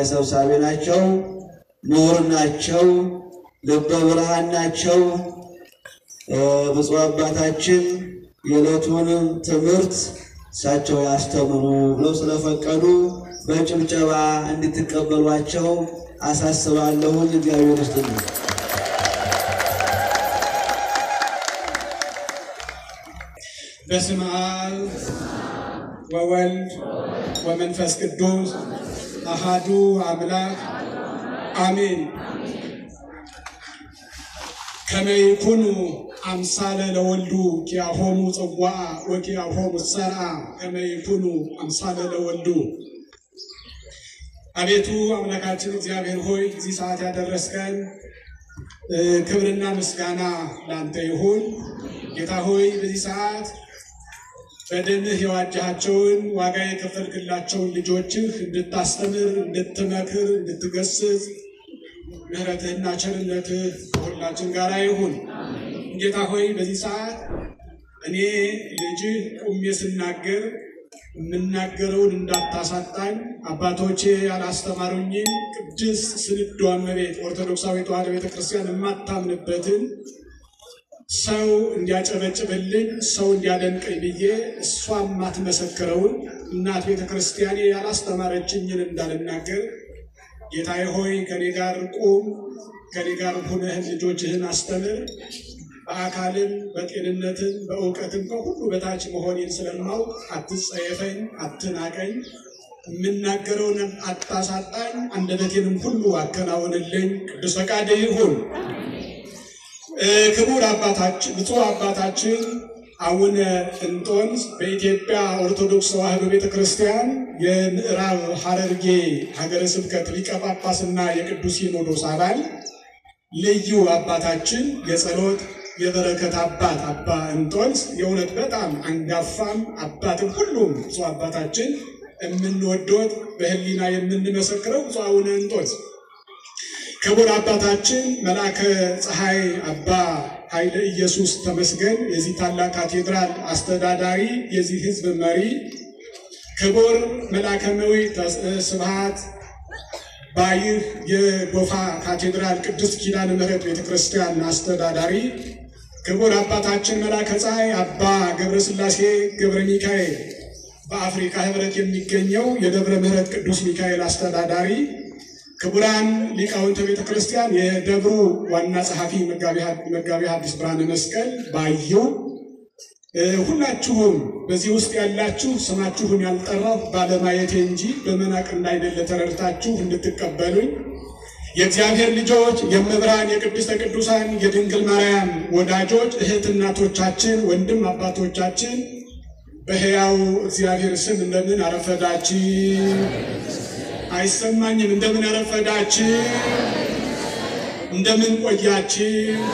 ሰብሳቢ ናቸው። ምሁር ናቸው። ልበ ብርሃን ናቸው። ብፁዕ አባታችን የዕለቱን ትምህርት እሳቸው ያስተምሩ ብለው ስለፈቀዱ በጭብጨባ እንድትቀበሏቸው አሳስባለሁኝ። እግዚአብሔር ይስጥልኝ። በስመ አብ ወወልድ ወመንፈስ ቅዱስ አሃዱ አምላክ አሜን። ከመ ይኩኑ አምሳለ ለወልዱ ኪያሆሙ ጽዋዓ ወኪያሆሙ ሰርዓ ከመ ይኩኑ አምሳለ ለወልዱ። አቤቱ አምላካችን እግዚአብሔር ሆይ እዚህ ሰዓት ያደረስከን ክብርና ምስጋና ለአንተ ይሁን። ጌታ ሆይ በዚህ ሰዓት በደምህ የዋጃቸውን ዋጋ የከፈልክላቸውን ልጆችህ እንድታስተምር፣ እንድትመክር፣ እንድትገስጽ ምሕረትህና ቸርነትህ ከሁላችን ጋር ይሁን። ጌታ ሆይ በዚህ ሰዓት እኔ ልጅህ ቁሜ ስናገር የምናገረውን እንዳታሳጣኝ አባቶቼ ያላስተማሩኝን ቅድስት ስንዷ እመቤት ኦርቶዶክሳዊ ተዋሕዶ ቤተክርስቲያን የማታምንበትን ሰው እንዲያጨበጭብልኝ ሰው እንዲያደንቀኝ ብዬ እሷ የማትመሰክረውን እናት ቤተክርስቲያኔ ያላስተማረችኝን እንዳልናገር ጌታዬ ሆይ ከኔ ጋር ቁም፣ ከኔ ጋር ሁነህን ልጆችህን አስተምር። በአካልም በጤንነትም በእውቀትም ከሁሉ በታች መሆኔን ስለማውቅ አትጸየፈኝ፣ አትናቀኝ፣ የምናገረውን አታሳጣኝ፣ አንደበቴንም ሁሉ አከናውንልኝ። ቅዱስ ፈቃድ ይሁን። ክቡር አባታችን ብፁዕ አባታችን አቡነ እንጦንስ በኢትዮጵያ ኦርቶዶክስ ተዋሕዶ ቤተ ክርስቲያን የምዕራብ ሐረርጌ ሀገረ ስብከት ሊቀ ጳጳስና የቅዱስ ሲኖዶስ አባል ልዩ አባታችን የጸሎት የበረከት አባት አባ እንጦንስ የእውነት በጣም አንጋፋም አባትም ሁሉም ብፁዕ አባታችን የምንወዶት በሕሊና የምንመሰክረው ብፁዕ አቡነ እንጦንስ ክቡር አባታችን መልአከ ፀሐይ አባ ኃይለ ኢየሱስ ተመስገን የዚህ ታላቅ ካቴድራል አስተዳዳሪ፣ የዚህ ሕዝብ መሪ፣ ክቡር መልአከ ነዊ ስብሐት ባይህ የጎፋ ካቴድራል ቅድስት ኪዳነ ምሕረት ቤተክርስቲያን አስተዳዳሪ፣ ክቡር አባታችን መልአከ ፀሐይ አባ ገብረስላሴ ገብረ ሚካኤል በአፍሪካ ሕብረት የሚገኘው የደብረ ምሕረት ቅዱስ ሚካኤል አስተዳዳሪ ክቡራን ሊቃውንተ ቤተ ክርስቲያን የደብሩ ዋና ጸሐፊ መጋቢ ሐዲስ ብርሃነ መስቀል ባየው፣ ሁላችሁም በዚህ ውስጥ ያላችሁ ስማችሁን ያልጠራሁ ባለማየቴ እንጂ በመናቅ እንዳይደለ ተረድታችሁ እንድትቀበሉኝ የእግዚአብሔር ልጆች የመብርሃን የቅድስተ ቅዱሳን የድንግል ማርያም ወዳጆች እህት እናቶቻችን፣ ወንድም አባቶቻችን በሕያው እግዚአብሔር ስም እንደምን አረፈዳችሁ? አይሰማኝም። እንደምን አረፈዳችሁ? እንደምን ቆያችሁ?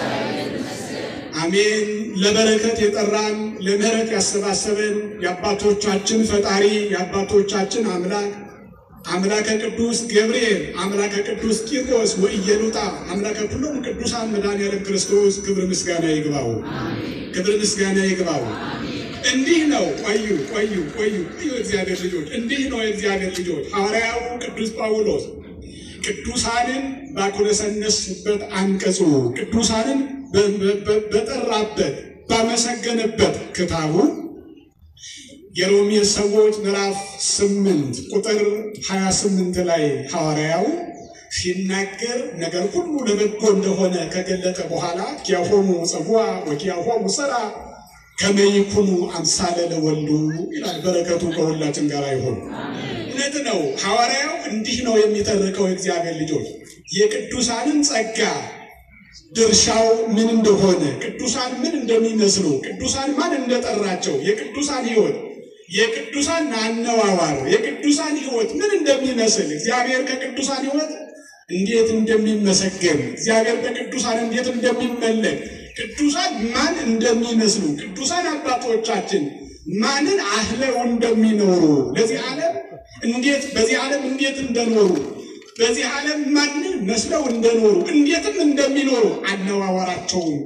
አሜን። ለበረከት የጠራን ለምሕረት ያሰባሰበን የአባቶቻችን ፈጣሪ የአባቶቻችን አምላክ አምላከ ቅዱስ ገብርኤል አምላከ ቅዱስ ቂርቆስ ወኢየሉጣ አምላከ ሁሉም ቅዱሳን መድኃኔዓለም ክርስቶስ ክብር ምስጋና ይግባው፣ ክብር ምስጋና ይግባው። እንዲህ ነው። ቆዩ ቆዩ ቆዩ ቆዩ እግዚአብሔር ልጆች፣ እንዲህ ነው የእግዚአብሔር ልጆች። ሐዋርያው ቅዱስ ጳውሎስ ቅዱሳንን ባኮለሰነስበት አንቀጹ ቅዱሳንን በጠራበት ባመሰገነበት ክታቡ የሮሜ ሰዎች ምዕራፍ ስምንት ቁጥር 28 ላይ ሐዋርያው ሲናገር ነገር ሁሉ ለበጎ እንደሆነ ከገለጠ በኋላ ኪያሆሙ ጽዋ ወኪያሆሙ ሥራ ከመ ይኩኑ አምሳለ ለወልዱ ይላል። በረከቱ ከሁላችን ጋር ይሁን። እውነት ነው። ሐዋርያው እንዲህ ነው የሚተርከው። የእግዚአብሔር ልጆች የቅዱሳንን ጸጋ ድርሻው ምን እንደሆነ፣ ቅዱሳን ምን እንደሚመስሉ፣ ቅዱሳን ማን እንደጠራቸው፣ የቅዱሳን ሕይወት የቅዱሳን አነዋዋር፣ የቅዱሳን ሕይወት ምን እንደሚመስል እግዚአብሔር ከቅዱሳን ሕይወት እንዴት እንደሚመሰገን እግዚአብሔር በቅዱሳን እንዴት እንደሚመለክ ቅዱሳን ማን እንደሚመስሉ ቅዱሳን አባቶቻችን ማንን አህለው እንደሚኖሩ ለዚህ ዓለም እንዴት በዚህ ዓለም እንዴት እንደኖሩ በዚህ ዓለም ማንን መስለው እንደኖሩ እንዴትም እንደሚኖሩ አነዋወራቸውን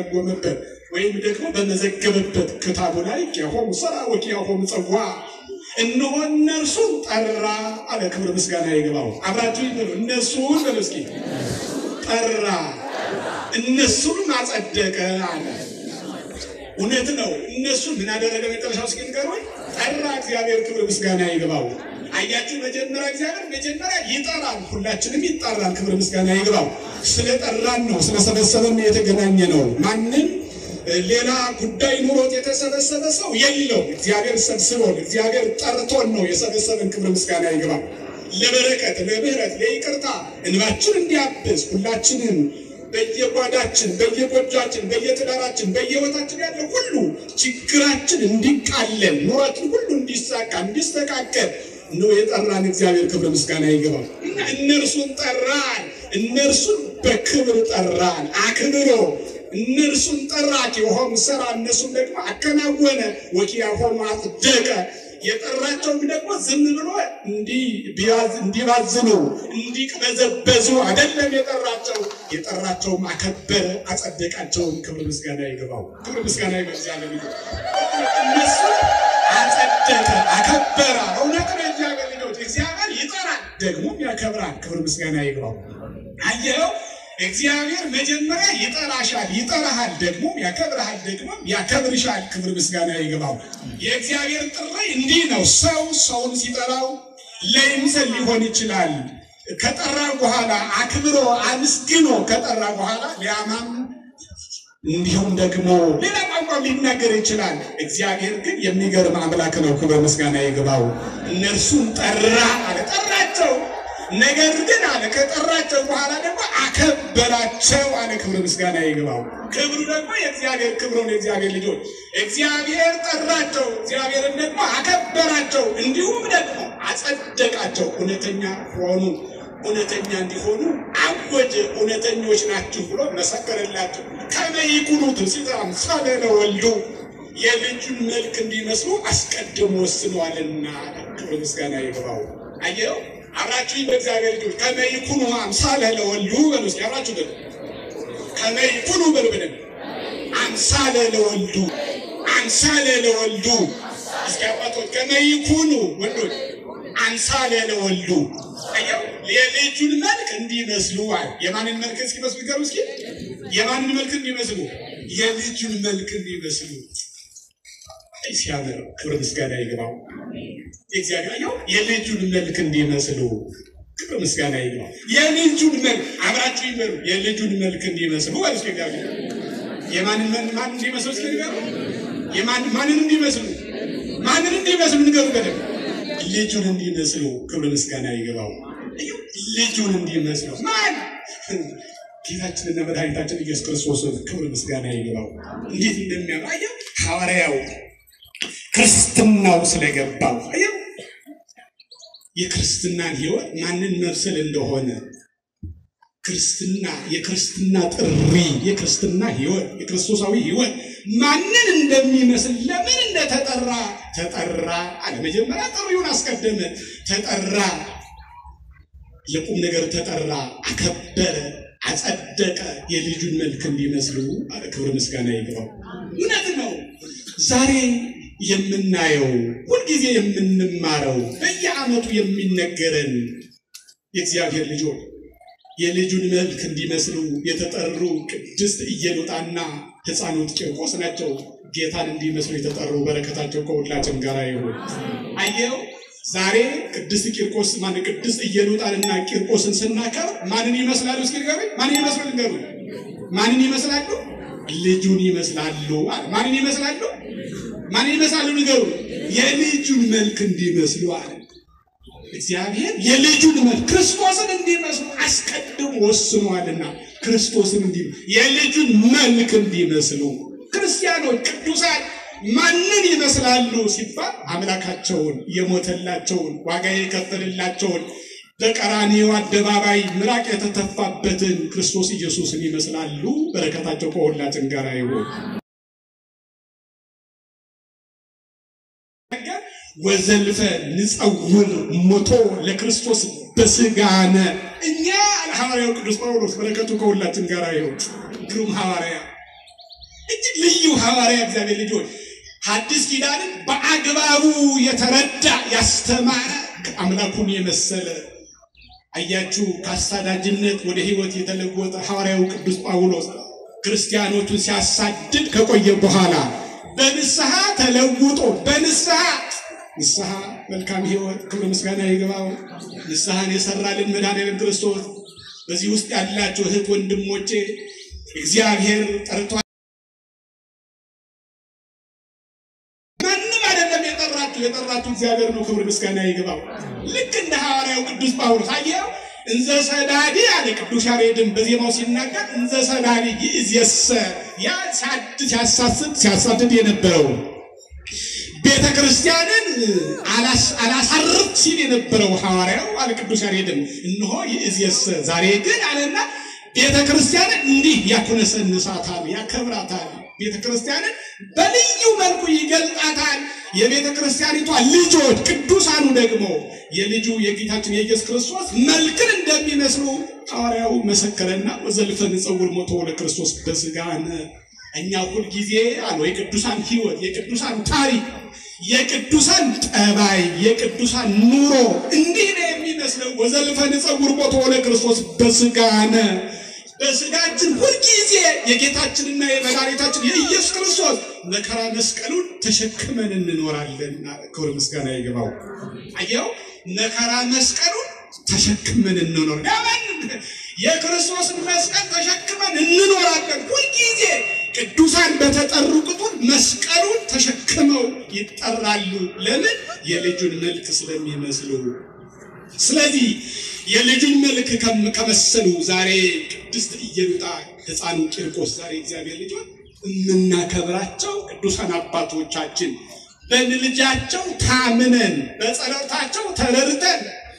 በተረጎመበት ወይም ደግሞ በመዘገበበት ክታቡ ላይ ኪያሆሙ ሥራ ወኪያሆሙ ጽዋ እነሆ እነርሱን ጠራ አለ። ክብር ምስጋና ይግባው። አብራችሁ ይበሉ። እነሱን በሉ እስኪ ጠራ፣ እነሱንም አጸደቀ አለ። እውነት ነው። እነሱ ምን አደረገ? መጨረሻው እስኪ ንገሩኝ። ጠራ። እግዚአብሔር ክብር ምስጋና ይግባው። አያችሁ፣ መጀመሪያ እግዚአብሔር መጀመሪያ ይጠራል። ሁላችንም ይጠራል። ክብር ምስጋና ይግባው። ስለጠራን ነው፣ ስለሰበሰበን የተገናኘ ነው። ማንም ሌላ ጉዳይ ኑሮት የተሰበሰበ ሰው የለው። እግዚአብሔር ሰብስቦን፣ እግዚአብሔር ጠርቶን ነው የሰበሰበን። ክብር ምስጋና ይግባው። ለበረከት፣ ለምህረት፣ ለይቅርታ እንባችን እንዲያብስ ሁላችንም በየጓዳችን በየጎጃችን በየትዳራችን በየህይወታችን ያለ ሁሉ ችግራችን እንዲቃለል ኑሯችን ሁሉ እንዲሳካ እንዲስተካከል ነው የጠራን እግዚአብሔር ክብር ምስጋና ይገባል። እና እነርሱን ጠራን፣ እነርሱን በክብር ጠራን አክብሮ እነርሱን ጠራ ኪሆም ሰራ እነሱም ደግሞ አከናወነ ወኪያሆም አጽደቀ የጠራቸውም ደግሞ ዝም ብሎ እንዲባዝኑ እንዲቅበዘበዙ አይደለም የጠራቸው። የጠራቸውም አከበረ አጸደቃቸውም። ክብር ምስጋና ይገባው። ክብር ምስጋና ይገዛለ እነሱ አጸደቀ አከበረ። እውነት ነው። እግዚአብሔር ልጆች እግዚአብሔር ይጠራል ደግሞም ያከብራል። ክብር ምስጋና ይገባው። አየኸው እግዚአብሔር መጀመሪያ ይጠራሻል፣ ይጠራሃል፣ ደግሞ ያከብርሃል፣ ደግሞ ያከብርሻል። ክብር ምስጋና ይገባው። የእግዚአብሔር ጥሪ እንዲህ ነው። ሰው ሰውን ሲጠራው ለይምሰል ሊሆን ይችላል። ከጠራ በኋላ አክብሮ አመስግኖ ከጠራ በኋላ ሊያማም እንዲሁም ደግሞ ሌላ ቋንቋ ሊናገር ይችላል። እግዚአብሔር ግን የሚገርም አምላክ ነው። ክብር ምስጋና ይገባው። እነርሱን ጠራ አለ፣ ጠራቸው ነገር ግን አለ ከጠራቸው በኋላ ደግሞ አከበራቸው አለ። ክብር ምስጋና ይግባው። ክብሩ ደግሞ የእግዚአብሔር ክብሩ ነው። የእግዚአብሔር ልጆች እግዚአብሔር ጠራቸው፣ እግዚአብሔርን ደግሞ አከበራቸው፣ እንዲሁም ደግሞ አጸደቃቸው። እውነተኛ ሆኑ፣ እውነተኛ እንዲሆኑ አወጀ። እውነተኞች ናችሁ ብሎ መሰከረላቸው። ከመይኩኑት ሲጠራም ሳለ ለወልዱ የልጁን መልክ እንዲመስሉ አስቀድሞ ወስነዋልና ክብር ምስጋና ይግባው። አየው አብራችሁ በእግዚአብሔር ልጆች ከመይኩኑ አምሳለ ለወልዱ በሉ እስኪ አብራችሁ በሉ ከመይኩኑ በሉ በደም አምሳለ ለወልዱ አምሳለ ለወልዱ እስኪ አባቶች ከመይኩኑ ወንዶች አምሳለ ለወልዱ አየው የልጁን መልክ እንዲመስሉ አለ። የማንን መልክ እስኪመስሉ ይገሩ እስኪ የማንን መልክ እንዲመስሉ የልጁን መልክ እንዲመስሉ ሲያምር ክብር ምስጋና ይግባው። የእግዚአብሔር አየው የልጁን መልክ እንዲመስሉ ክብር ምስጋና ይግባው። የልጁን መልክ አብራችሁ ይበሉ። የልጁን መልክ እንዲመስሉ ማለት ነው። እግዚአብሔር የማንን መልክ ማን እንዲመስሉ እስኪ ንገሩ። የማን ማንን እንዲመስሉ ማንን እንዲመስሉ ንገሩ። በደንብ ልጁን እንዲመስሉ ክብር ምስጋና ይግባው። ልጁን እንዲመስሉ ማን ጌታችንና መድኃኒታችን ኢየሱስ ክርስቶስን ክብር ምስጋና ይግባው። እንዴት እንደሚያምር አየው ሐዋርያው ክርስትናው ስለገባው አየው የክርስትናን ሕይወት ማንን መምሰል እንደሆነ ክርስትና የክርስትና ጥሪ የክርስትና ሕይወት የክርስቶሳዊ ሕይወት ማንን እንደሚመስል ለምን እንደተጠራ ተጠራ አለ። መጀመሪያ ጥሪውን አስቀደመ። ተጠራ፣ ለቁም ነገር ተጠራ፣ አከበረ፣ አጸደቀ። የልጁን መልክ እንዲመስሉ አለ። ክብር ምስጋና ይግባው። እውነት ነው ዛሬ የምናየው ሁልጊዜ የምንማረው በየዓመቱ የሚነገረን የእግዚአብሔር ልጆች የልጁን መልክ እንዲመስሉ የተጠሩ ቅድስት ኢየሉጣና ሕፃኑት ቂርቆስ ናቸው። ጌታን እንዲመስሉ የተጠሩ በረከታቸው ከሁላችን ጋር ይሁን። አየው ዛሬ ቅድስት ቂርቆስ ማን ቅድስት ኢየሉጣንና ቂርቆስን ስናከብር ማንን ይመስላሉ? እስኪ ንገሩኝ። ማንን ይመስላሉ? ንገሩ። ማንን ይመስላሉ? ልጁን ይመስላሉ። ማንን ይመስላሉ? ማን ይመስላሉ? ንገሩ። የልጁን መልክ እንዲመስሉ አለ እግዚአብሔር። የልጁን መልክ ክርስቶስን እንዲመስሉ አስቀድሞ ወስኗልና ክርስቶስን እንዲ የልጁን መልክ እንዲመስሉ ክርስቲያኖች ቅዱሳን ማንን ይመስላሉ ሲባል አምላካቸውን የሞተላቸውን ዋጋ የከፈልላቸውን በቀራንዮ አደባባይ ምራቅ የተተፋበትን ክርስቶስ ኢየሱስን ይመስላሉ። በረከታቸው ከሁላችን ጋር ይሁን። ወዘልፈ ንጸውር ሞቶ ለክርስቶስ በስጋነ እኛ ሐዋርያው ቅዱስ ጳውሎስ በረከቱ ከሁላችን ጋር ይሁን። ግሩም ሐዋርያ፣ እጅግ ልዩ ሐዋርያ እግዚአብሔር ልጆች ሐዲስ ኪዳንን በአግባቡ የተረዳ ያስተማረ አምላኩን የመሰለ አያችሁ፣ ከአሳዳጅነት ወደ ሕይወት የተለወጠ ሐዋርያው ቅዱስ ጳውሎስ ክርስቲያኖቹን ሲያሳድድ ከቆየ በኋላ በንስሐ ተለውጦ በንስሐ ንስሐ መልካም ሕይወት ክብር ምስጋና ይገባው። ንስሐን የሰራልን መድኃኔዓለም ክርስቶስ በዚህ ውስጥ ያላችሁ እህት ወንድሞቼ እግዚአብሔር ጠርቷ ማንም አይደለም የጠራችሁ የጠራችሁ እግዚአብሔር ነው። ክብር ምስጋና ይገባው። ልክ እንደ ሐዋርያው ቅዱስ ጳውሎስ አየው እንዘ ሰዳዲ አለ ቅዱስ ያሬድን በዜማው ሲናገር እንዘ ሰዳዲ ይእዜሰ ያ ሲያሳስድ ሲያሳድድ የነበረው ቤተ ክርስቲያንን አላሳርፍ ሲል የነበረው ሐዋርያው አለ ቅዱስ ያሬድን እነሆ ይእዜሰ ዛሬ ግን አለና ቤተ ክርስቲያንን እንዲህ ያኩነሰንሳታል፣ ያከብራታል። ቤተ ክርስቲያንን በልዩ መልኩ ይገልጣታል። የቤተ ክርስቲያኒቷ ልጆች ቅዱሳኑ ደግሞ የልጁ የጌታችን የኢየሱስ ክርስቶስ መልክን እንደሚመስሉ ሐዋርያው መሰከረና ወዘልፈ ንጸውር ሞቶ ለክርስቶስ በሥጋነ እኛ ሁልጊዜ አሉ የቅዱሳን ሕይወት የቅዱሳን ታሪክ የቅዱሳን ጠባይ የቅዱሳን ኑሮ እንዲህ ነው የሚመስለው። ወዘልፈ ንጸውር ሞቶ ለክርስቶስ በሥጋነ በስጋችን ሁልጊዜ የጌታችንና የመድኃኒታችን የኢየሱስ ክርስቶስ መከራ መስቀሉን ተሸክመን እንኖራለን። ክብር ምስጋና ይገባው። አየው መከራ መስቀሉን ተሸክመን እንኖር ለምን የክርስቶስን መስቀል ተሸክመን እንኖራለን። ሁልጊዜ ቅዱሳን በተጠሩ ቁጥር መስቀሉን ተሸክመው ይጠራሉ። ለምን የልጁን መልክ ስለሚመስሉ። ስለዚህ የልጁን መልክ ከመሰሉ ዛሬ ቅድስት ኢየሉጣ ሕፃኑ ቂርቆስ ዛሬ እግዚአብሔር ልጆች የምናከብራቸው ቅዱሳን አባቶቻችን በምልጃቸው ታምነን በጸሎታቸው ተረድተን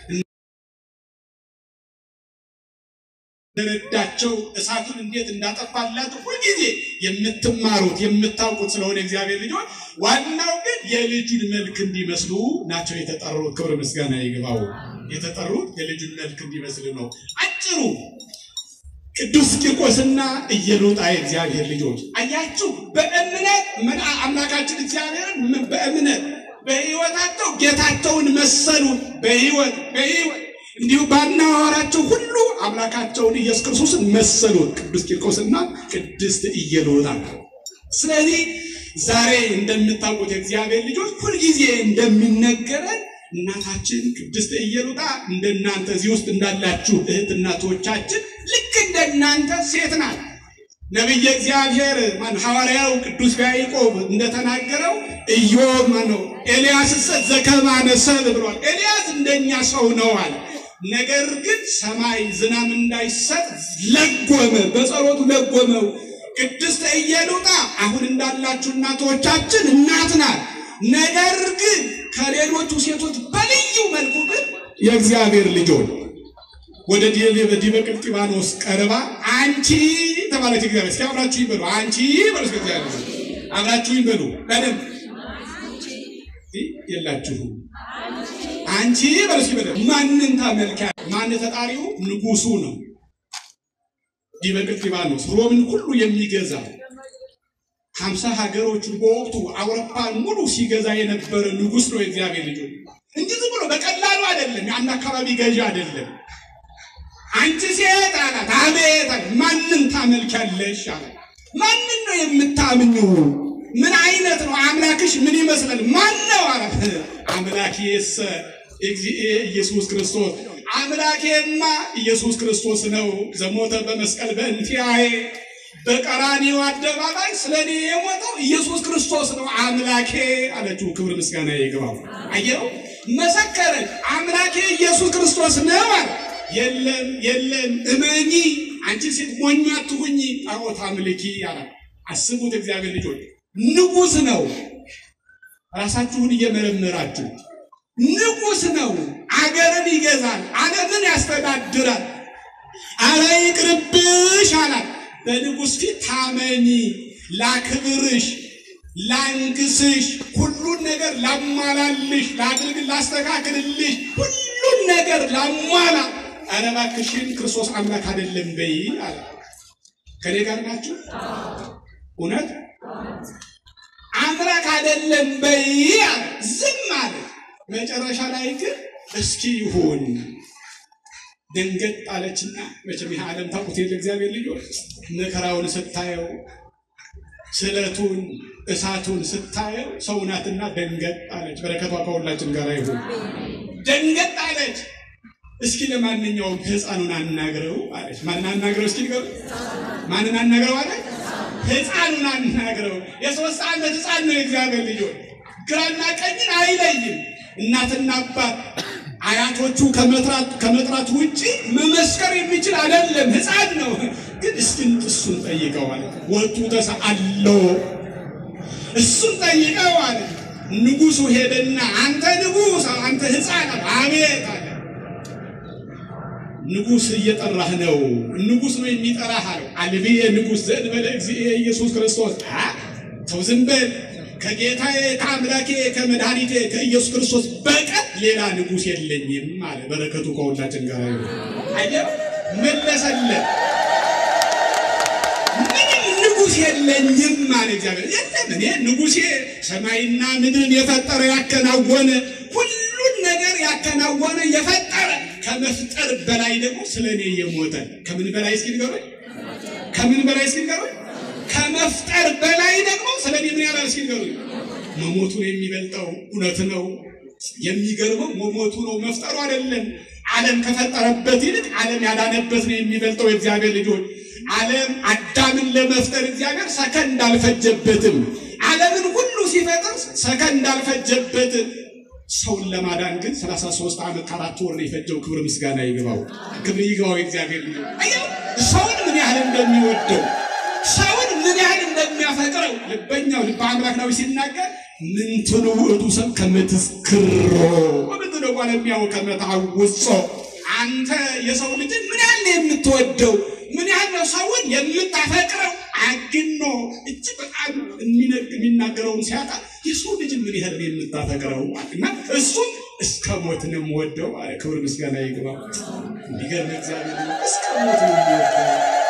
ረዳቸው እሳቱን እንዴት እንዳጠፋላቸው ሁልጊዜ የምትማሩት የምታውቁት ስለሆነ እግዚአብሔር ልጆች ዋናው ግን የልጁን መልክ እንዲመስሉ ናቸው የተጠሩት። ክብር ምስጋና ይግባው። የተጠሩት የልጁን መልክ እንዲመስሉ ነው። አጭሩ ቅዱስ ቂርቆስና ኢየሉጣ የእግዚአብሔር ልጆች አያችሁ፣ በእምነት ምን አምላካችን እግዚአብሔርን በእምነት በሕይወታቸው ጌታቸውን መሰሉ። በሕይወት በሕይወት እንዲሁ ባናወራቸው ሁሉ አምላካቸውን ኢየሱስ ክርስቶስን መሰሉት። ቅዱስ ቂርቆስና ቅድስት ኢየሉጣ። ስለዚህ ዛሬ እንደምታውቁት የእግዚአብሔር ልጆች ሁልጊዜ እንደሚነገረን እናታችን ቅድስት ኢየሉጣ እንደናንተ እዚህ ውስጥ እንዳላችሁ እህት እናቶቻችን ልክ እንደናንተ ሴት ናት። ነቢየ እግዚአብሔር ማን ሐዋርያው ቅዱስ ያዕቆብ እንደተናገረው ኢዮብ ማን ነው ኤልያስ ዘከማነ ሰብእ ብሏል። ኤልያስ እንደኛ ሰው ነው አለ። ነገር ግን ሰማይ ዝናም እንዳይሰጥ ለጎመ፣ በጸሎቱ ለጎመው። ቅድስት ኢየሉጣ አሁን እንዳላችሁ እናቶቻችን እናት ናት። ነገር ግን ከሌሎቹ ሴቶች በልዩ መልኩ ግን የእግዚአብሔር ልጆች ወደ ዲበ ቅልጥባኖስ ቀርባ አንቺ ተባለች። እግዚአብሔር እስኪ አብራችሁ ይበሉ። አንቺ በሉ እስኪ እግዚአብሔር አብራችሁ ይበሉ። በደንብ የላችሁም። አንቺ በሉ እስኪ በደንብ ማንን ታመልኪያ? ማን ተጣሪው? ንጉሱ ነው። ዲበ ቅልጥባኖስ ሮምን ሁሉ የሚገዛ ሀምሳ ሀገሮችን በወቅቱ አውሮፓን ሙሉ ሲገዛ የነበረ ንጉስ ነው የእግዚአብሔር ልጆች እንጂ ዝም ብሎ በቀላሉ አይደለም። የአንድ አካባቢ ገዢ አይደለም። አንቺ ሴት አላት። አቤት አለ። ማንን ታመልኪያለሽ አላት። ማንን ነው የምታምኘው? ምን አይነት ነው አምላክሽ? ምን ይመስላል? ማን ነው አላት። አምላኬሰ እግዚእ ኢየሱስ ክርስቶስ፣ አምላኬማ ኢየሱስ ክርስቶስ ነው። ዘሞተ በመስቀል በእንቲአዬ በቀራንዮ አደባባይ ስለ እኔ የሞተው ኢየሱስ ክርስቶስ ነው አምላኬ አለችው። ክብር ምስጋና ይግባው። አየው መሰከረች። አምላኬ ኢየሱስ ክርስቶስ ነው አለ። የለም የለም፣ እመኚ አንቺ ሴት ሞኝ አትሁኚ፣ ጣዖት አምልኪ አላት። አስቡት እግዚአብሔር ልጆች፣ ንጉሥ ነው። ራሳችሁን እየመረመራችሁ ንጉሥ ነው። አገርን ይገዛል፣ ዓለምን ያስተዳድራል። አረ ይቅርብሽ አላት። በንጉሥ ፊት ታመኚ፣ ላክብርሽ፣ ላንግስሽ፣ ሁሉን ነገር ላሟላልሽ፣ ላድርግ፣ ላስተካክልልሽ፣ ሁሉን ነገር ላሟላ። ኧረ እባክሽን ክርስቶስ አምላክ አይደለም በይ አለ። ከኔ ጋር ናችሁ? እውነት አምላክ አይደለም በይ አለ። ዝም አለ። መጨረሻ ላይ ግን እስኪ ይሁን ደንገጥ አለችና መቼም ይህ ዓለም ታውቁት የለ እግዚአብሔር ልጆች መከራውን ስታየው ስለቱን እሳቱን ስታየው ሰውናትና ደንገጥ አለች። በረከቷ ከሁላችን ጋር ይሁን። ደንገጥ አለች። እስኪ ለማንኛውም ሕፃኑን አናግረው አለች። ማንን አናግረው? እስኪ ንገሩ። ማንን አናግረው አለች? ሕፃኑን አናግረው። የሶስት ዓመት ሕፃን ነው የእግዚአብሔር ልጆች። ግራና ቀኝን አይለይም። እናትና አባት አያቶቹ ከመጥራት ውጭ መመስከር የሚችል አይደለም። ሕፃን ነው። ግን እስኪ እሱን ጠይቀው አለ። ወጡ ተሰአሎ እሱን ጠይቀው አለ። ንጉሱ ሄደና አንተ ንጉስ፣ አንተ ሕፃን አለ። አቤት አለ። ንጉስ እየጠራህ ነው። ንጉስ ነው የሚጠራህ አለው። አልብየ ንጉስ ዘእንበለ እግዚእ ኢየሱስ ክርስቶስ። ተው ዝም በል ከጌታዬ ከአምላኬ ከመድኃኒቴ ከኢየሱስ ክርስቶስ በቀር ሌላ ንጉስ የለኝም አለ። በረከቱ ከሁላችን ጋር ይሁን። አየህ መለሰለት። ምንም ንጉስ የለኝም አለ እግዚአብሔር። የለም እኔ ንጉሴ ሰማይና ምድርን የፈጠረ ያከናወነ ሁሉን ነገር ያከናወነ የፈጠረ ከመፍጠር በላይ ደግሞ ስለ እኔ የሞተ ከምን በላይ እስኪ ንገሩኝ? ከምን በላይ እስኪ ንገሩኝ? ከመፍጠር በላይ ደግሞ ስለ እኔ ምን ያላል እስኪ ንገሩኝ? መሞቱ ነው የሚበልጠው። እውነት ነው። የሚገርመው መሞቱ ነው መፍጠሩ አይደለም። ዓለም ከፈጠረበት ይልቅ ዓለም ያዳነበት ነው የሚበልጠው። የእግዚአብሔር ልጆች ዓለም አዳምን ለመፍጠር እግዚአብሔር ሰከንድ አልፈጀበትም። ዓለምን ሁሉ ሲፈጥር ሰከንድ አልፈጀበትም። ሰውን ለማዳን ግን 33 ዓመት ከአራት ወር ነው የፈጀው። ክብር ምስጋና ይግባው፣ ክብር ይግባው። የእግዚአብሔር ልጅ አየው ሰውን ምን ያህል እንደሚወደው ሰውን ምን ያህል እንደሚያፈቅረው ልበኛው ልበ አምላክ ነው ሲናገር ምንትኑ ውእቱ ሰብ ከመትስክሮ ምንትነ ጓለሚያው ከመታውጾ አንተ የሰው ልጅን ምን ያህል ነው የምትወደው? ምን ያህል ነው ሰውን የምታፈቅረው? አግኖ እጅግ በጣም የሚናገረውን ሲያጣ የሰው ልጅን ምን ያህል ነው የምታፈቅረው? እና እሱም እስከ ሞት ነው የምወደው አለ። ክብር ምስጋና ይግባ። እንዲገርም እግዚአብሔር እስከ ሞት ነው የምወደው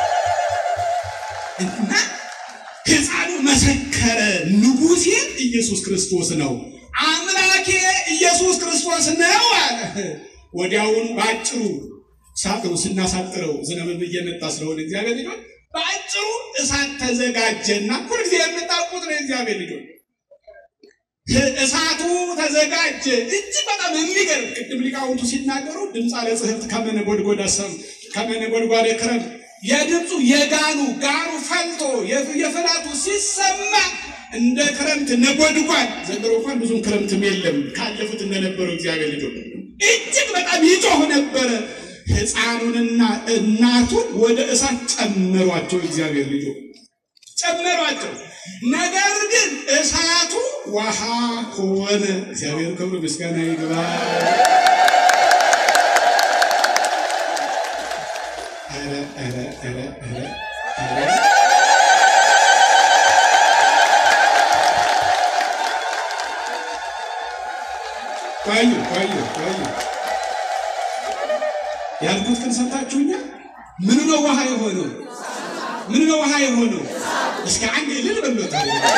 እና ሕፃኑ መሰከረ፣ ንጉሴ ኢየሱስ ክርስቶስ ነው፣ አምላኬ ኢየሱስ ክርስቶስ ነው አለ። ወዲያውኑ በአጭሩ ሳጥሩ ስናሳጥረው ዝናብም እየመጣ ስለሆነ እግዚአብሔር ልጆች በአጭሩ እሳት ተዘጋጀና ሁልጊዜ የምታውቁት ነው የእግዚአብሔር ልጆች እሳቱ ተዘጋጀ። እጅግ በጣም የሚገርም ቅድም ሊቃውንቱ ሲናገሩ ድምፅ አለ ጽሕፍት ከመነጎድጎድ አሰም ከመነጎድጓድ ክረምት የድምፁ የጋኑ ጋኑ ፈልቶ የፍላቱ ሲሰማ እንደ ክረምት ነጎድጓድ። ዘንድሮ እንኳን ብዙም ክረምትም የለም ካለፉት እንደነበረው እግዚአብሔር ልጆች እጅግ በጣም ይጮህ ነበረ። ሕፃኑንና እናቱን ወደ እሳት ጨመሯቸው። እግዚአብሔር ልጆች ጨመሯቸው። ነገር ግን እሳቱ ውሃ ሆነ። እግዚአብሔር ክብር ምስጋና ይግባ። ቆዩ ቆዩ ቆዩ ያልኩት ግን ሰምታችሁኛል? ምን ነው ውሃ የሆነው? ምን ነው ውሃ የሆነው? እስከ አንድ እልል በሎታ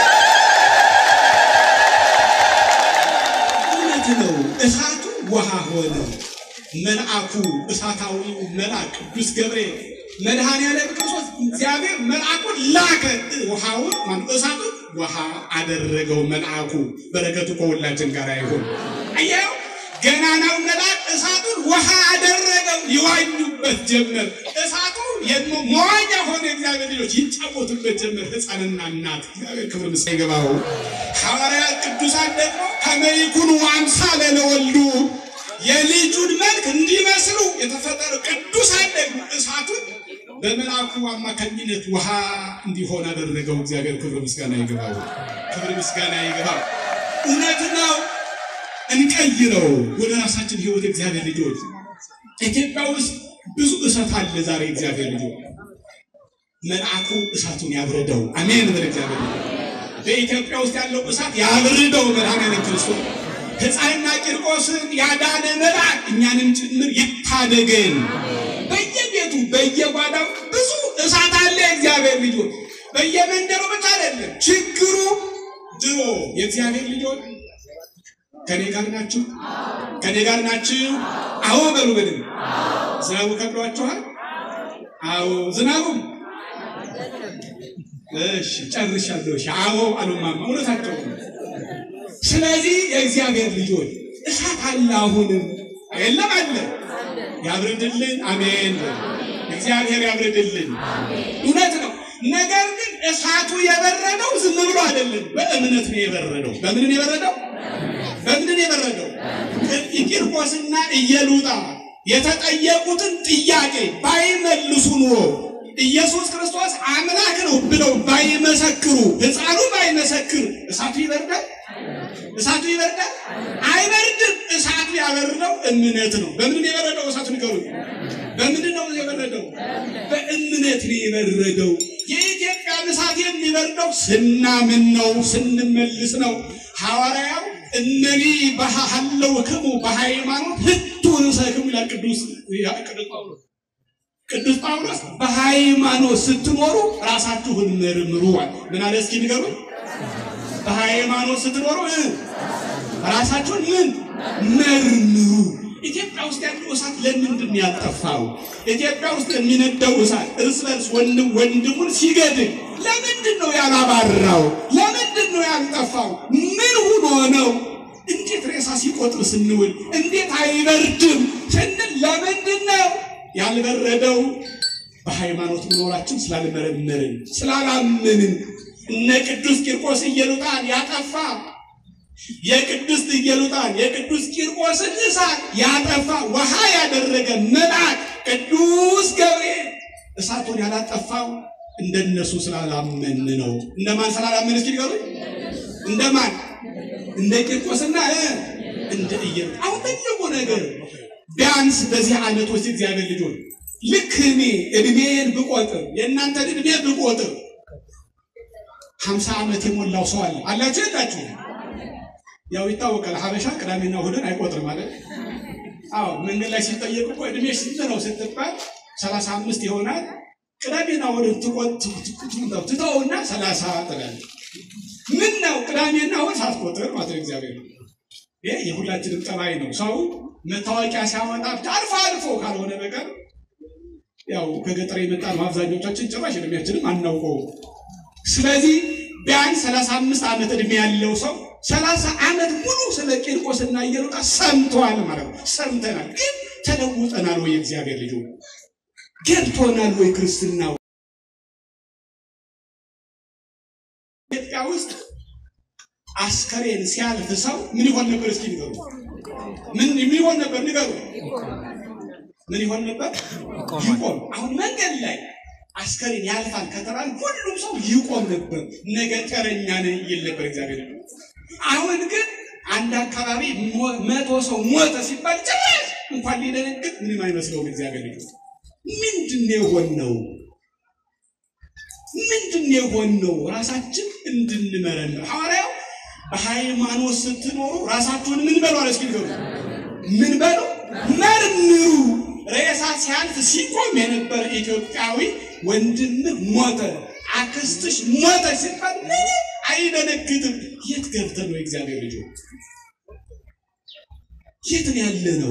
እውነት ነው። እሳቱ ውሃ ሆነ። መልአኩ እሳታዊው መልአክ ቅዱስ ገብርኤል መድኃኔዓለም ክርስቶስ እግዚአብሔር መልአኩን ላከ። ውሃውን ማለት እሳቱን ውሃ አደረገው መልአኩ። በረከቱ ከሁላችን ጋር ይሁን። አየው ገናናው መልአክ እሳቱን ውሃ አደረገው። ይዋኙበት ጀመር። እሳቱ መዋኛ ሆነ። እግዚአብሔር ልጆች ይጫወቱበት ጀመር። ሕፃንና እናት እግዚአብሔር ክብር ምስጋና ይገባው። ሐዋርያት ቅዱሳን ደግሞ ከመይኩኑ አምሳለ ለወልዱ የልጁን መልክ እንዲመስሉ የተፈጠሩ ቅዱሳን ደግሞ እሳቱን በመልአኩ አማካኝነት ውሃ እንዲሆን አደረገው። እግዚአብሔር ክብር ምስጋና ይገባው። ክብር ምስጋና ይገባው። እውነት ነው። እንቀይረው ወደ ራሳችን ህይወት። እግዚአብሔር ልጆች ኢትዮጵያ ውስጥ ብዙ እሳት አለ። ዛሬ እግዚአብሔር ልጆች መልአኩ እሳቱን ያብረደው። አሜን። በል እግዚአብሔር በኢትዮጵያ ውስጥ ያለው እሳት ያብርደው። መድኃኔዓለም ክርስቶስ ሕፃንና ቂርቆስን ያዳነ መልአክ እኛንም ጭምር ይታደገን። በየቤቱ በየጓዳው ብዙ እሳት አለ። እግዚአብሔር ልጆች በየመንደሩ ብቻ አይደለም ችግሩ ድሮ የእግዚአብሔር ልጆች ከኔ ጋር ናችሁ? ከኔ ጋር ናችሁ? አዎ በሉ በድን ዝናቡ ከብዷችኋል? አዎ ዝናቡም እሺ ጨርሻለሁ። እሺ አዎ አሉማማ እውነታቸው ነው። ስለዚህ የእግዚአብሔር ልጆች እሳት አለ አሁንም የለም አለ ያብርድልን። አሜን። እግዚአብሔር ያብርድልን። እውነት ነው። ነገር ግን እሳቱ የበረደው ዝም ብሎ አይደለም፣ በእምነት ነው የበረደው። በምን ነው የበረደው? በምን ነው የበረደው? ቂርቆስና ኢየሉጣ የተጠየቁትን ጥያቄ ባይመልሱ ኑሮ ኢየሱስ ክርስቶስ አምላክ ነው ብለው ባይመሰክሩ፣ ሕፃኑ ባይመሰክር እሳቱ ይበርዳል? እሳቱ ይበርዳል? አይበርድም። እሳቱ ያበረደው እምነት ነው። በምን ነው የበረደው? እሳቱ ንገሩ። በምንድን ነው የበረደው? በእምነት ነው የበረደው። የኢትዮጵያ እሳት የሚበርደው ስናምን ነው፣ ስንመልስ ነው። ሐዋርያው እነኒ ባሃለውክሙ በሃይማኖት ህቱንሰክሙ ይላል ቅዱስ ቅዱስ ጳውሎስ ቅዱስ ጳውሎስ በሃይማኖት ስትኖሩ ራሳችሁን መርምሩ። ምን አለ እስኪ ንገሩ። በሃይማኖት ስትኖሩ ራሳችሁን ምን መርምሩ። ኢትዮጵያ ውስጥ ያለው እሳት ለምንድን ነው ያልጠፋው? ኢትዮጵያ ውስጥ የሚነደው እሳት እርስ በርስ ወንድም ወንድሙን ሲገድል ለምንድን ነው ያላባራው? ለምንድን ነው ያልጠፋው? ምን ሆኖ ነው? እንዴት ሬሳ ሲቆጥር ስንውል እንዴት አይበርድም ስንል ለምንድን ነው ያልበረደው? በሃይማኖት መኖራችን ስላልመረመርን ስላላመንን። እነ ቅዱስ ቂርቆስ ኢየሉጣን ያጠፋ የቅድስት ኢየሉጣን የቅዱስ ቂርቆስን እሳት ያጠፋ ውሃ ያደረገ መልአክ ቅዱስ ገብርኤል እሳቱን ያላጠፋው እንደነሱ ስላላመን ነው። እንደማን ስላላመን እስኪ ንገሩኝ። እንደማን? እንደ ቂርቆስና እንደ ኢየሉጣ። አሁን ትልቁ ነገር ቢያንስ በዚህ ዓመት ውስጥ እግዚአብሔር ልጆች ልክ እኔ እድሜን ብቆጥር የእናንተን እድሜ ብቆጥር ሀምሳ ዓመት የሞላው ሰው አለ አላችሁ የላችሁ? ያው ይታወቃል። ሀበሻ ቅዳሜና እሑድን አይቆጥርም ማለት አዎ። መንገድ ላይ ሲጠየቅ እኮ እድሜ ስንት ነው ስትባል ሰላሳ አምስት ይሆናል። ቅዳሜና እሑድን ትተውና ሰላሳ ትላለህ። ምን ነው ቅዳሜና እሑድ ሳትቆጥር ማለት ነው። እግዚአብሔር ይሄ የሁላችንም ጠባይ ነው። ሰው መታወቂያ ሲያወጣ አልፎ አልፎ ካልሆነ በቀር ያው ከገጠር የመጣ ነው። አብዛኞቻችን ጭራሽ እድሜያችንም አናውቀው። ስለዚህ ቢያንስ ሰላሳ አምስት ዓመት እድሜ ያለው ሰው ሰላሳ ዓመት ሙሉ ስለ ቂርቆስና ኢየሉጣ ሰምተዋል ማለት ነው። ሰምተናል፣ ግን ተለውጠናል ወይ? የእግዚአብሔር ልጅ ገብቶናል ወይ? ክርስትናው ኢትዮጵያ ውስጥ አስከሬን ሲያልፍ ሰው ምን ይሆን ነበር? እስኪ ንገሩ። ምን ምን ይሆን ነበር? ንገሩ። ምን ይሆን ነበር? ይቆም። አሁን መንገድ ላይ አስከሬን ያልፋል ከተባለ ሁሉም ሰው ይቆም ነበር። ነገ ተረኛ ነን ይል ነበር እግዚአብሔር። አሁን ግን አንድ አካባቢ መቶ ሰው ሞተ ሲባል ጭራሽ እንኳን ሊደነግጥ ምንም አይመስለውም እግዚአብሔር ልጅ። ምንድን ነው የሆነው? ምንድን ነው የሆነው? ራሳችን እንድንመረምር ሐዋርያው በሃይማኖት ስትኖሩ ራሳችሁን ምን በሉ አለ። እስኪ ንገሩ። ምን በሉ? መርምሩ። ሬሳ ሲያልፍ ሲቆም የነበረ ኢትዮጵያዊ ወንድምህ ሞተ፣ አክስትሽ ሞተ ሲባል ምንም አይደነግጥም። የት ገብተን ነው የእግዚአብሔር ልጅ? የት ነው ያለ ነው?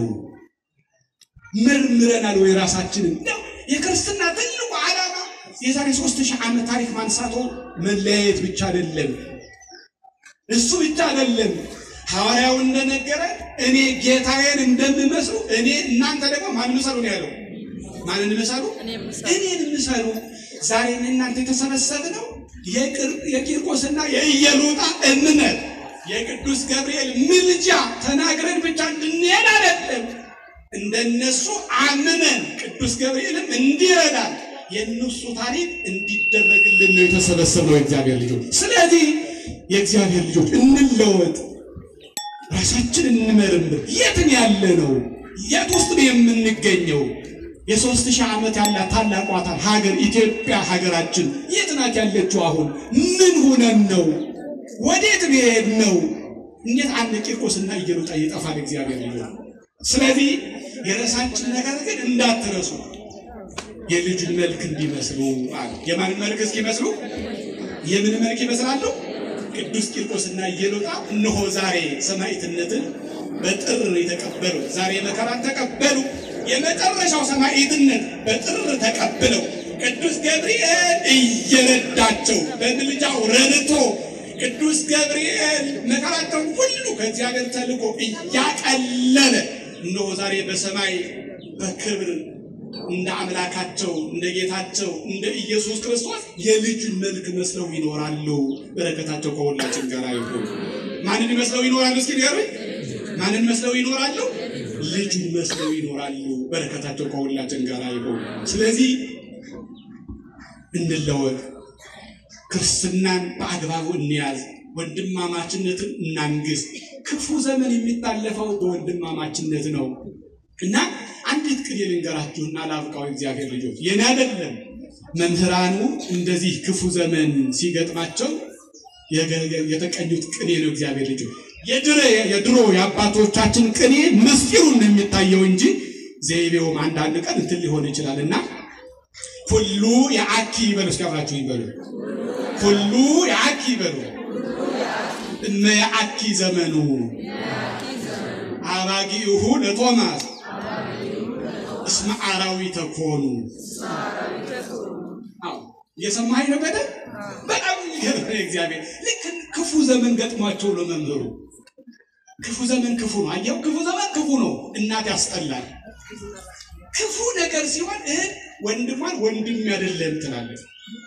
መርምረናል ወይ ራሳችንን? ነው የክርስትና ትልቁ ዓላማ የዛሬ ሶስት ሺህ ዓመት ታሪክ ማንሳቶ መለያየት ብቻ አይደለም። እሱ ብቻ አይደለም። ሐዋርያው እንደነገረ እኔ ጌታዬን እንደምመስሉ እኔ እናንተ ደግሞ ማን ምሰሉ ነው ያለው። ማንን ምሰሉ? እኔን ምሰሉ። ዛሬ እናንተ የተሰበሰብነው የቂርቆስና የኢየሉጣ እምነት የቅዱስ ገብርኤል ምልጃ ተናግረን ብቻ እንድንሄድ አይደለም። እንደነሱ አምነን ቅዱስ ገብርኤልም እንዲረዳን የእነሱ ታሪክ እንዲደረግልን ነው የተሰበሰብነው የእግዚአብሔር ልጆች። ስለዚህ የእግዚአብሔር ልጆች እንለወጥ፣ ራሳችን እንመርምር። የትን ያለ ነው? የት ውስጥ ነው የምንገኘው? የሶስት ሺህ ዓመት ያላት ታላቋ ሀገር ኢትዮጵያ ሀገራችን የት ናት ያለችው? አሁን ምን ሁነን ነው? ወዴት ብሄድ ነው? እንዴት አንድ ቂርቆስና ኢየሉጣ ይጠፋል? እግዚአብሔር ልጆች። ስለዚህ የራሳችን ነገር ግን እንዳትረሱ የልጁን መልክ እንዲመስሉ አለ። የማንን መልክ እስኪመስሉ? የምን መልክ ይመስላሉ? ቅዱስ ቂርቆስና ኢየሉጣ እነሆ ዛሬ ሰማዕትነትን በጥር የተቀበሉ ዛሬ መከራን ተቀበሉ። የመጨረሻው ሰማዕትነት በጥር ተቀብለው ቅዱስ ገብርኤል እየረዳቸው በምልጃው ረድቶ ቅዱስ ገብርኤል መከራቸውን ሁሉ ከእግዚአብሔር ተልኮ እያቀለለ እነሆ ዛሬ በሰማይ በክብር እንደ አምላካቸው እንደ ጌታቸው እንደ ኢየሱስ ክርስቶስ የልጁን መልክ መስለው ይኖራሉ። በረከታቸው ከሁላችን ጋር ይሁን። ማንን መስለው ይኖራሉ? እስኪ ንገሩኝ። ማንን መስለው ይኖራሉ? ልጁን መስለው ይኖራሉ። በረከታቸው ከሁላችን ጋር ይሁን። ስለዚህ እንለወጥ፣ ክርስትናን በአግባቡ እንያዝ፣ ወንድማማችነትን እናንግስ። ክፉ ዘመን የሚታለፈው በወንድማማችነት ነው እና አንዲት ቅኔ ልንገራችሁና ላብቃው። እግዚአብሔር ልጆች የኔ አይደለም። መምህራኑ እንደዚህ ክፉ ዘመን ሲገጥማቸው የተቀኙት ቅኔ ነው። እግዚአብሔር ልጆች የድሮ የአባቶቻችን ቅኔ ምስጢሩን ነው የሚታየው እንጂ ዘይቤውም አንዳንድ ቀን እንትን ሊሆን ይችላል እና ሁሉ የአኪ ይበሉ። እስኪ አብራችሁ ይበሉ። ሁሉ የአኪ ይበሉ። እመ የአኪ ዘመኑ አባጊሁ ለቶማስ እስመ አራዊተ ኮኑ። እየሰማኸኝ ነው? በደንብ በጣም የሚገርም እግዚአብሔር ልክ ክፉ ዘመን ገጥሟቸው ነው መምህሩ። ክፉ ዘመን ክፉ ነው። አየው፣ ክፉ ዘመን ክፉ ነው። እናት ያስጠላል። ክፉ ነገር ሲሆን እህት ወንድሟን ወንድም አይደለም ትላለች።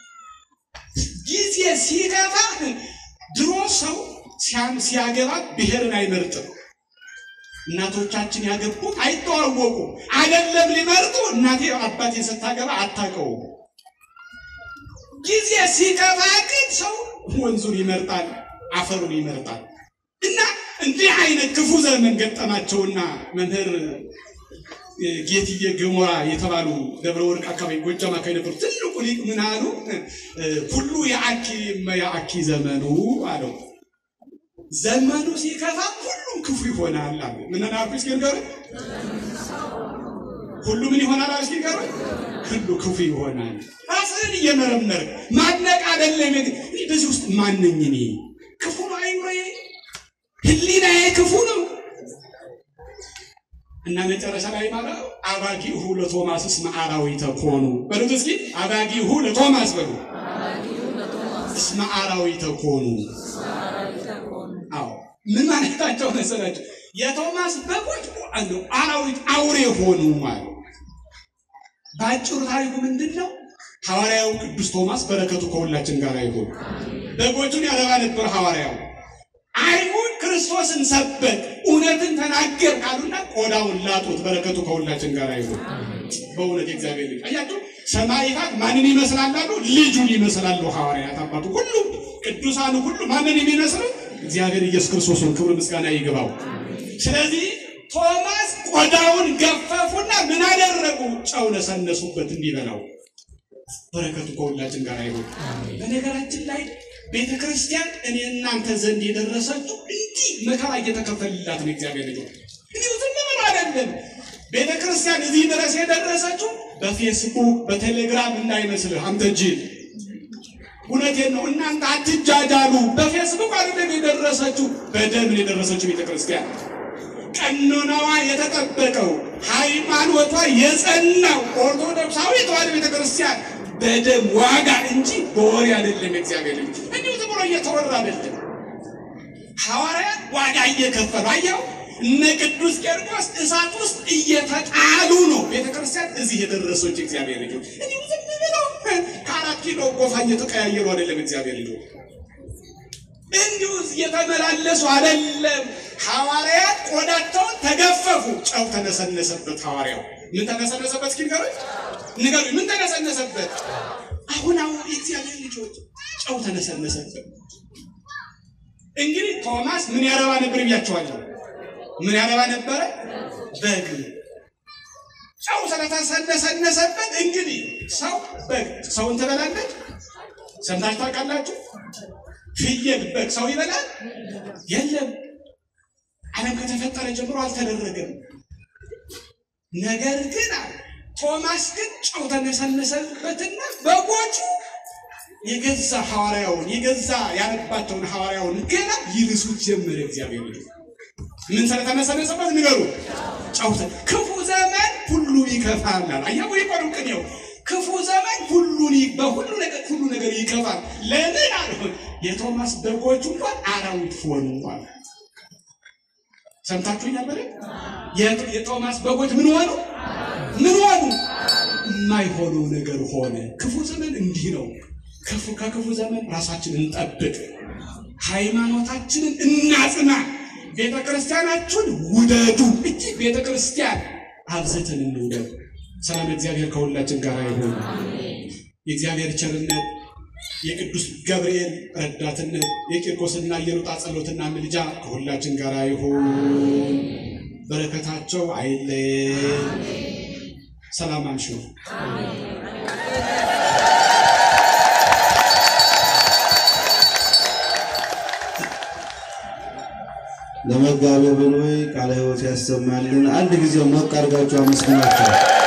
ጊዜ ሲገባ ድሮ ሰው ሲያገባ ብሔርን አይመርጥም። እናቶቻችን ያገቡት አይተዋወቁም። አይደለም ሊመርጡ እናቴ አባቴ ስታገባ አታውቀውም። ጊዜ ሲገባ ግን ሰው ወንዙን ይመርጣል፣ አፈሩን ይመርጣል። እና እንዲህ አይነት ክፉ ዘመን ገጠማቸውና መምህር ጌትዬ ገሞራ የተባሉ ደብረ ወርቅ አካባቢ ጎጃም አካባቢ ነበሩ። ትልቁ ሊቅ ምን አሉ? ሁሉ የአኪ የአኪ ዘመኑ አለው። ዘመኑ ሲከፋ ሁሉም ክፉ ይሆናል አሉ። ምን አልኩ? እስኪ ንገሩኝ። ሁሉ ምን ይሆናል አሉ? እስኪ ንገሩኝ። ሁሉ ክፉ ይሆናል። ራስህን እየመረመር ማድነቅ አይደለም። እኔ በዚህ ውስጥ ማነኝ? እኔ ክፉ ነው አይምሮዬ፣ ህሊናዬ ክፉ ነው እና መጨረሻ ላይ ማለት አባጊሁ ለቶማስ እስመ አራዊተ ኮኑ በሉት እስኪ አባጊሁ ለቶማስ በሉ እስመ አራዊተ ኮኑ። አዎ ምን ማለታቸው መሰላቸው? የቶማስ በጎች አራዊት አውሬ ሆኑ ማለት በአጭሩ ታሪኩ ምንድን ነው? ሐዋርያው ቅዱስ ቶማስ በረከቱ ከሁላችን ጋር ይሁን። በጎቹን ያረባ ነበር ሐዋርያው። አይሁድ ክርስቶስን ሰበክ እውነትን ተናገር ካሉና ቆዳውን ላጡት። በረከቱ ከሁላችን ጋር ይሁን። በእውነት የእግዚአብሔር ልጅ አያችሁ፣ ሰማዕታት ማንን ይመስላሉ? ልጁን ይመስላሉ። ሐዋርያት አባቱ ሁሉ ቅዱሳኑ ሁሉ ማንን የሚመስሉ? እግዚአብሔር ኢየሱስ ክርስቶስን ክብር ምስጋና ይግባው። ስለዚህ ቶማስ ቆዳውን ገፈፉና ምን አደረጉ? ጨው ነሰነሱበት እንዲበላው። በረከቱ ከሁላችን ጋር ይሁን። በነገራችን ላይ ቤተ ክርስቲያን እኔ እናንተ ዘንድ የደረሰችው እንዲህ መከራ እየተከፈልላት ነው። እግዚአብሔር ልጅ እንዲሁ ዝም ብሎ አይደለም። ቤተ ክርስቲያን እዚህ ድረስ የደረሰችው በፌስቡክ በቴሌግራም እንዳይመስልህ አንተ ጅል። እውነቴን ነው። እናንተ አትጃጃሉ። በፌስቡክ አይደለም የደረሰችው፣ በደም የደረሰችው ቤተ ክርስቲያን ቀኖናዋ የተጠበቀው ሃይማኖቷ የጸናው ኦርቶዶክሳዊ ተዋሕዶ ቤተ ክርስቲያን በደም ዋጋ እንጂ በወሬ አይደለም። እግዚአብሔር ልጅ እንዲሁ ዝም ብሎ እየተወራ አይደለም። ሐዋርያት ዋጋ እየከፈሉ አየው። እነ ቅዱስ ቄርቆስ እሳት ውስጥ እየተጣሉ ነው ቤተ ክርስቲያን እዚህ የደረሰች። እግዚአብሔር ልጅ እንዲሁ ዝም ብለው ከአራት ኪሎ ጎፋ እየተቀያየሩ አይደለም። እግዚአብሔር ልጅ እንዲሁ እየተመላለሱ አይደለም። ሐዋርያት ቆዳቸውን ተገፈፉ፣ ጨው ተነሰነሰበት። ሐዋርያው ምን ተነሰነሰበት? እስኪ ንገሩኝ ንገሩኝ፣ ምን ተነሰነሰበት? አሁን አሁን የእግዚአብሔር ልጆች ጨው ተነሰነሰበት። እንግዲህ ቶማስ ምን ያረባ ነበር ብያቸዋለሁ። ምን ያረባ ነበረ? በግ። ጨው ስለተሰነሰነሰበት እንግዲህ ሰው በግ ሰውን ትበላለች። ሰምታችሁ ታውቃላችሁ? ፍየል በግ ሰው ይበላል? የለም። ዓለም ከተፈጠረ ጀምሮ አልተደረገም። ነገር ግን ቶማስ ግን ጨው ተነሰነሰበትና በጎቹ የገዛ ሐዋርያውን የገዛ ያነባቸውን ሐዋርያውን ገና ይልሱት ጀመረ። እግዚአብሔር ልጅ ምን ስለተነሰነሰበት ንገሩ። ጫውተ ክፉ ዘመን ሁሉ ይከፋል። አያው ይቆሩ ቅኔው ክፉ ዘመን ሁሉን ይ- በሁሉ ነገር ሁሉ ነገር ይከፋል። ለምን አለ የቶማስ በጎች እንኳን አራዊት ሆኑ አለ። ሰምታችሁኛል? በለ የቶ- የቶማስ በጎች ምን ሆኑ? ምን ሆኑ? የማይሆነው ነገር ሆነ። ክፉ ዘመን እንዲህ ነው። ክፉ ከክፉ ዘመን ራሳችንን እንጠብቅ፣ ሃይማኖታችንን እናጽና፣ ቤተ ክርስቲያናችሁን ውደዱ። እጅግ ቤተ ክርስቲያን አብዝተን እንውደድ። ሰላም እግዚአብሔር ከሁላችን ጋር ይሁን። የእግዚአብሔር ቸርነት የቅዱስ ገብርኤል ረዳትነት የቂርቆስና የሉጣ ጸሎትና ምልጃ ከሁላችን ጋር ይሁን። በረከታቸው አይለየን። ሰላም አንሹ። ለመጋቤ ብሉይ ቃለ ሕይወት ያሰማልን። አንድ ጊዜ ሞቅ አድርጋችሁ አመስግናቸው።